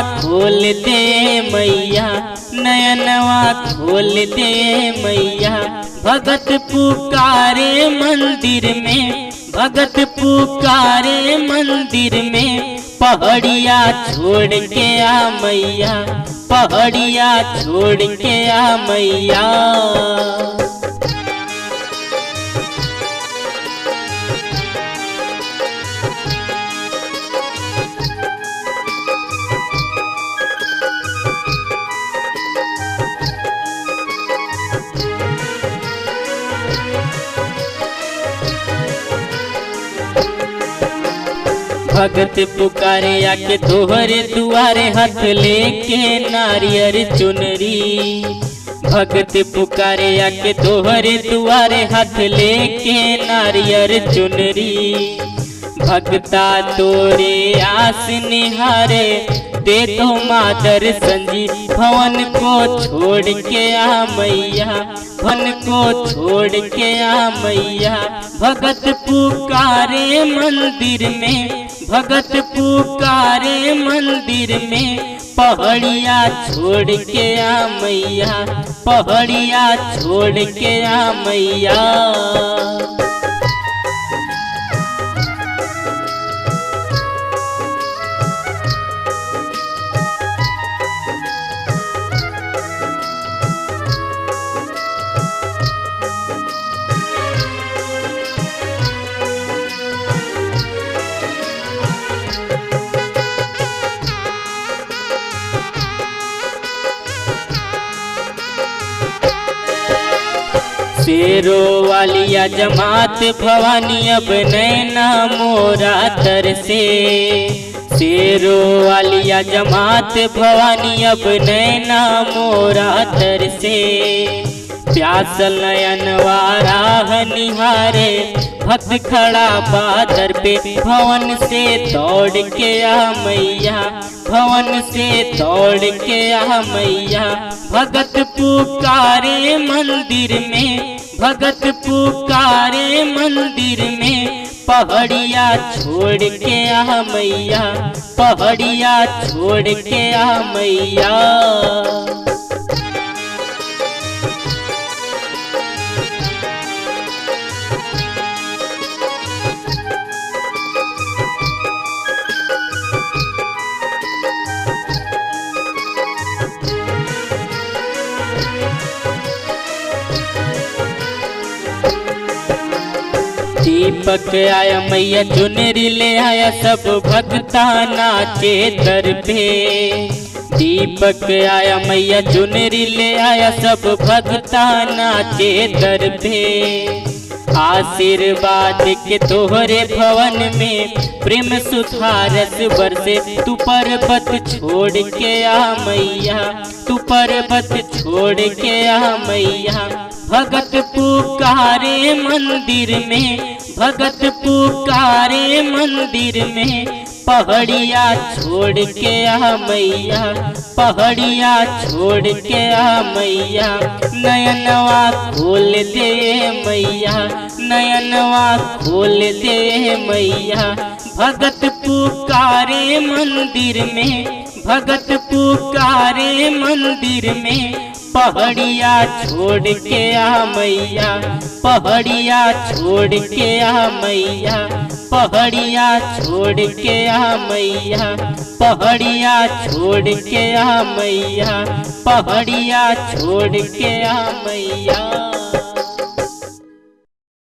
खोल दे मैया नयनवा खोल दे मैया भगत पुकारे मंदिर में भगत पुकारे मंदिर में पहाड़िया छोड़ के आ मैया पहाड़िया छोड़ के आ मैया भगत पुकारे आके तोहरे दुआरे हाथ लेके नारियर चुनरी भगत पुकारे आके तोहरे दुआरे हाथ लेके नारियर चुनरी भगता तोरे आस निहारे दे तो मादर संजी भवन को छोड़ के आ मैया भवन को छोड़ के आ मैया भगत पुकारे मंदिर में भगत पुकारे मंदिर में पहाड़िया छोड़ के आ मैया पहाड़िया छोड़ के आ मैया शेरो वालिया जमात भवानी अब नैना मोरा तर से शेरो वालिया जमात भवानी अब नैना मोरा तर से प्यास नयन वारा निहारे भक्त खड़ा बादर पे भवन से दौड़ के आ मैया भवन से दौड़ के आ मैया भगत पुकारे मंदिर में भगत पुकारे मंदिर में पहाड़िया छोड़ के आ मैया पहाड़िया छोड़ के आ मैया दीपक आया मैया चुनरी ले आया सब भक्ता नाचे दर पे दीपक आया मैया चुनरी ले आया सब भक्ता नाचे दर पे आशीर्वाद के तोहरे भवन में प्रेम सुधारस बरसे तू पर्वत छोड़ के आ मैया तू पर्वत छोड़ के आ मैया भगत पुकारे मंदिर में भगत पुकारे मंदिर में पहाड़िया छोड़ के आ मैया पहाड़िया छोड़ के आ मैया नयनवा खोल दे मैया नयनवा खोल दे मैया भगत पुकारे मंदिर में भगत पुकारे मंदिर में पहाड़िया छोड़ के आ मैया पहाड़िया छोड़ के आ मैया पहाड़िया छोड़ के आ मैया पहाड़िया छोड़ के आ मैया पहाड़िया छोड़ के आ मैया